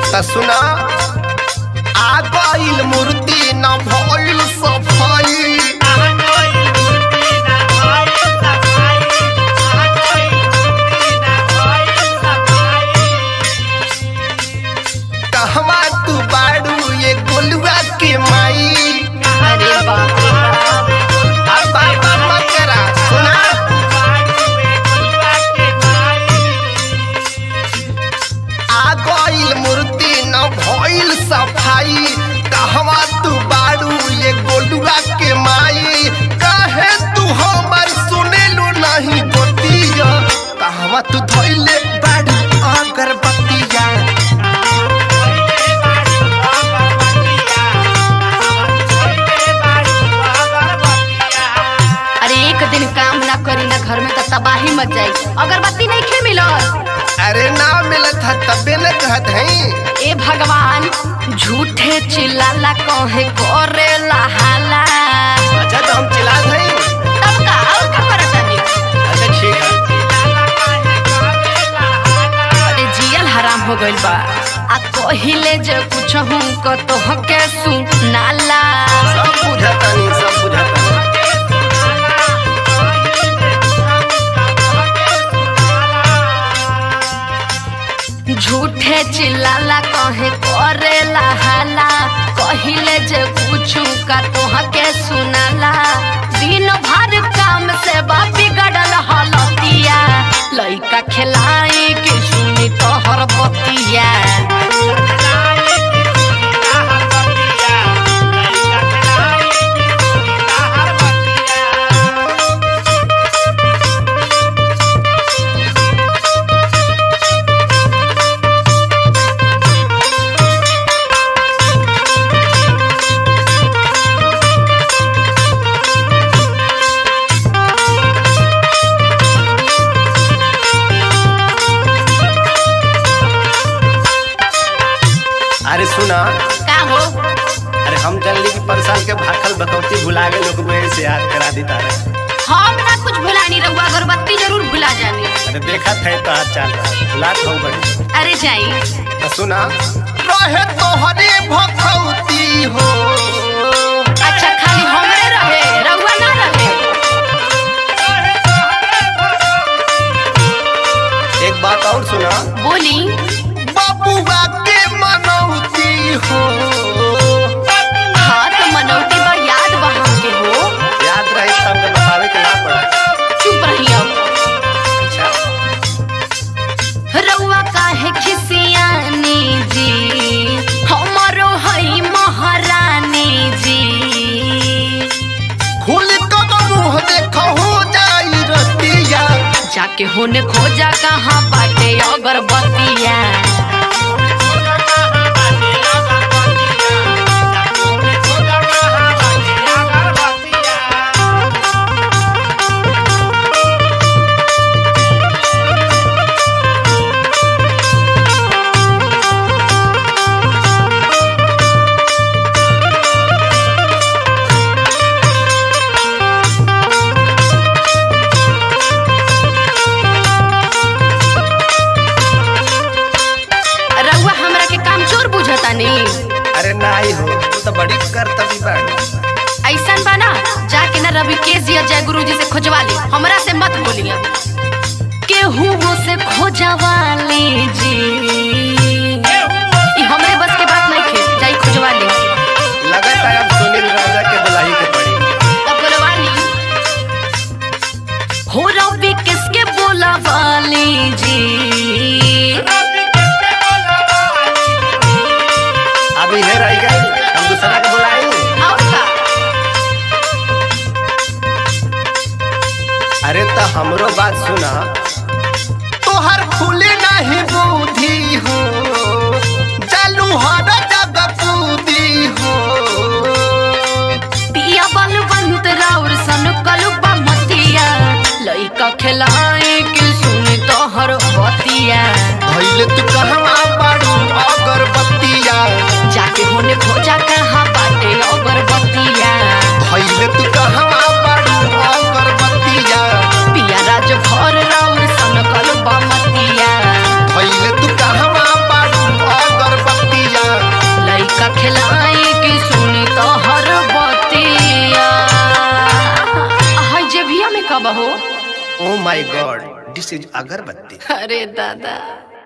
त सुना आ गइल मूर्ति न भइल सफाई कहवा तू बाड़ू ये गोलुआ के माई अरे बाप रे बाप। अब बार बार मत करा सुना आ गइल मूर्ति न भइल सफाई कहवा तू बाड़ू ये गोलुआ के माई कहे तू हमर सुनेलू नहीं गोतिया कहवा तू धइले बाड़ू अगरबत्तिया अरे एक दिन काम ना करी ना घर में तो तबाही मच जाई अगरबत्ती नहीं खे मिलत अरे ना मिलत है तबे न कहत है ए भगवान झूठे चिल्लाला कहे करे हाला अच्छा तो हम चिल्ला हैं तब का और का करत तानी अच्छा ठीक है अरे जियल हराम हो गइल बा आ कहिले जे कुछ हूं क तो हके सुनाला सब बुझाता नहीं सब बुझाता नहीं झूठे चिल्लाला कहे करे हाला कहिले जे कुछ का तो हके सुनाला दिन भर काम से बा बिगड़ल हलतिया लइका खिलाई के सुनी तोहर बतिया अरे सुना का हो अरे हम जानली कि परसाल के भाखल बकौती भुला गए लोग मेरे से याद करा देता रहे हम ना कुछ भुलानी रहुआ अगरबत्ती जरूर भुला जानी अरे देखा थे तो हाथ चल रहा भुला हो बड़ी अरे जाई तो सुना रहे तोहरे भकौती हो अच्छा खाली हमरे रहे रहुआ ना रहे एक बात और सुना बोली बबुआ के मनौती हो हाँ तो मनौती बा याद बा हमके हो याद रहे तब तो बतावे के ना पड़ा चुप रही अब अच्छा रउआ काहे खिसियानी जी हमरो हई महारानी जी खुल तो मुंह देखो हो जाई रतिया जाके होने खोजा कहाँ बाटे अगरबत्तिया रउआ हमरा के काम चोर बुझतानी अरे नाही हो तू तो बड़ी करतबी बाड़ी ऐसन बा ना जाके ना रवि केस या जय गुरु जी से खोजवा ली हमरा से मत बोलिए केहू से खोजवा लीजी ई हमरे बस के बात नहीं खे जाई खोजवा ली लगत है अब सुनील राजा के बुलाई के पड़ी तब बोलवा ली हो रवि किसके बोलवा लीजी अभी है रह गई हम दूसरा के बुलाएंगे और का अरे तो हमरो बात सुना तोहर खुले नहीं बुद्धि हो चालू हर जगह कूदी हो पिया बलवंत राउर सन कलुबा मतिया लइका खिलाए के सुनी तोहर बतिया भइले तू कहवा बाड़ू अगरबत्तिया जाके होने खोजा कहाँ बाटे अगरबत्तिया भइले तू कहवा बाड़ू अगरबत्तिया पिया राज भर राउर oh my God this is अगरबत्ती अरे दादा